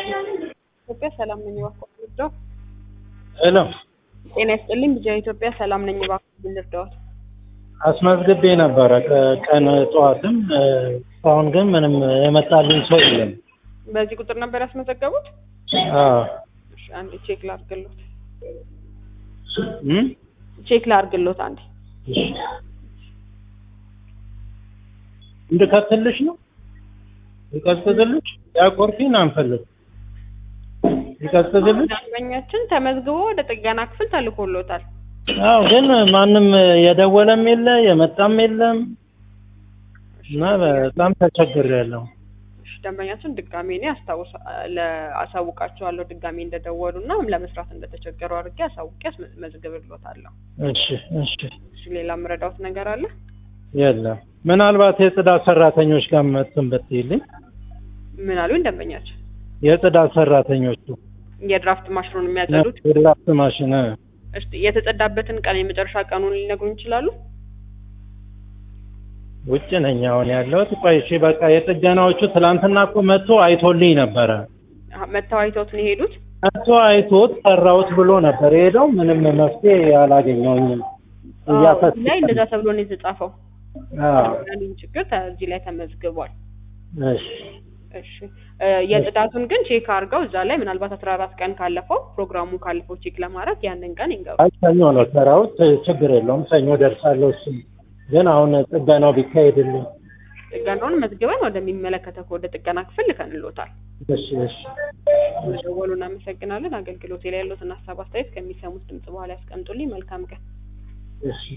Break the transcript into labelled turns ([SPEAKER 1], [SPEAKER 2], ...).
[SPEAKER 1] ኢትዮጵያ ሰላም ነኝ እባክዎ ልርዳው?
[SPEAKER 2] ሄሎ
[SPEAKER 1] ጤና ይስጥልኝ ቢጂአይ ኢትዮጵያ ሰላም ነኝ እባክዎ ልርዳዎት?
[SPEAKER 2] አስመዝግቤ ነበረ ቀን ጠዋትም እስካሁን ግን ምንም የመጣልኝ ሰው የለም።
[SPEAKER 1] በዚህ ቁጥር ነበር ያስመዘገቡት?
[SPEAKER 2] አዎ
[SPEAKER 1] እሺ አንዴ ቼክ ላድርግሎት።
[SPEAKER 2] እም?
[SPEAKER 1] ቼክ ላድርግሎት አንዴ።
[SPEAKER 2] እሺ እንድከትልሽ ነው? ይቀዝቅዝልሽ? ያቆርፊን አንፈልግ ይቀዝቅዝልሽ?
[SPEAKER 1] ደንበኛችን ተመዝግቦ ወደ ጥገና ክፍል ተልኮሎታል።
[SPEAKER 2] አዎ ግን ማንም የደወለም የለ የመጣም የለም እና በጣም ተቸግሬያለሁ።
[SPEAKER 1] እሺ ደንበኛችን ድጋሜ እኔ አስታውስ አሳውቃቸዋለሁ ድጋሜ እንደደወሉ እና ለመስራት እንደተቸገሩ አድርጌ አሳውቄ አስመዝግብሎታለሁ።
[SPEAKER 2] እሺ እሺ
[SPEAKER 1] እሺ ሌላ የምረዳውት ነገር አለ?
[SPEAKER 2] የለም ምናልባት የጽዳት ሰራተኞች ጋር መጥተን ብትይልኝ
[SPEAKER 1] ምን አሉኝ ደንበኛችን?
[SPEAKER 2] የጽዳት ሰራተኞቹ
[SPEAKER 1] የድራፍት ማሽኑን የሚያጸዱት
[SPEAKER 2] የድራፍት ማሽን
[SPEAKER 1] እሺ የተጸዳበትን ቀን የመጨረሻ ቀኑን ሊነግሩን ይችላሉ?
[SPEAKER 2] ውጭ ነኝ አሁን ያለሁት። ቆይ እሺ በቃ የጥገናዎቹ ትላንትና እኮ መጥቶ አይቶልኝ ነበረ።
[SPEAKER 1] አሀ፣ መጥተው አይተውት ነው የሄዱት?
[SPEAKER 2] መጥቶ አይቶት ሰራሁት ብሎ ነበር የሄደው። ምንም መፍትሄ አላገኘሁኝም።
[SPEAKER 1] አዎ፣
[SPEAKER 2] እያፈስ
[SPEAKER 1] እዚህ ላይ እንደዛ ተብሎ ነው የተጻፈው።
[SPEAKER 2] አዎ
[SPEAKER 1] ያሉኝ ችግር ተ- እዚህ ላይ ተመዝግቧል።
[SPEAKER 2] እሺ
[SPEAKER 1] እሺ እ የጽዳቱን ግን ቼክ አድርገው እዛ ላይ ምናልባት አስራ አራት ቀን ካለፈው ፕሮግራሙ ካለፈው ቼክ ለማድረግ ያንን ቀን ይንገሩ።
[SPEAKER 2] አይ ሰኞ ነው ሰራሁት፣ ችግር የለውም ሰኞ ደርሳለሁ። እሱም ግን አሁን ጥገናው ቢካሄድልኝ።
[SPEAKER 1] ጥገናውን መዝግበን ወደሚመለከተው ወደ ጥገና ክፍል ልከንሎታል።
[SPEAKER 2] እሺ እሺ
[SPEAKER 1] መደወሉ እናመሰግናለን። አገልግሎት ላይ ያሉትን ሀሳብ አስተያየት ከሚሰሙት ድምጽ በኋላ ያስቀምጡልኝ። መልካም ቀን።
[SPEAKER 2] እሺ